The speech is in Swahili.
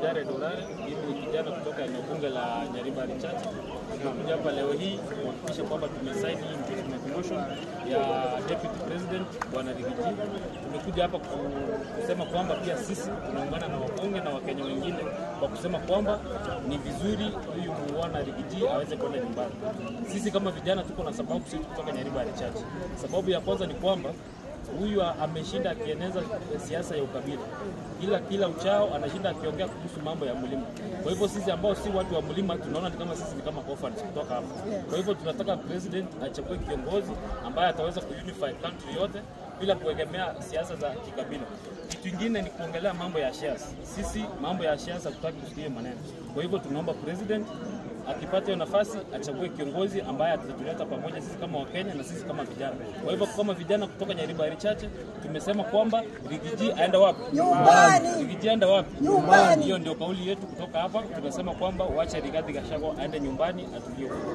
Jared Orare, mimi ni kijana kutoka eneo bunge la Nyaribari Chache. Tumekuja hapa leo hii kuhakikisha kwamba tumesaini impeachment motion ya deputy president bwana Rigiji. Tumekuja hapa kusema kwamba pia sisi tunaungana na wabunge na wakenya wengine kwa kusema kwamba ni vizuri huyu bwana Rigiji aweze kwenda nyumbani. Sisi kama vijana tuko na sababu sisi kutoka Nyaribari Chache. Sababu ya kwanza ni kwamba huyu ameshinda akieneza siasa ya ukabila, kila kila uchao anashinda akiongea kuhusu mambo ya mlima. Kwa hivyo sisi ambao si watu wa mlima tunaona ni kama sisi ni kama orphans kutoka hapa. Kwa hivyo tunataka president achague kiongozi ambaye ataweza kuunify country yote bila kuegemea siasa za kikabila. Kitu kingine ni kuongelea mambo ya shares. Sisi mambo ya shares hatutaki kusikia maneno. Kwa hivyo tunaomba president akipata hiyo nafasi achague kiongozi ambaye atatuleta pamoja sisi kama Wakenya na sisi kama vijana. Kwa hivyo kama vijana kutoka Nyaribari Chache tumesema kwamba Rigiji aenda wapi? Nyumbani. Rigiji aenda wapi? Nyumbani. Hiyo ndio kauli yetu kutoka hapa. Tumesema kwamba wacha Rigathi Gachagua aende nyumbani atulie.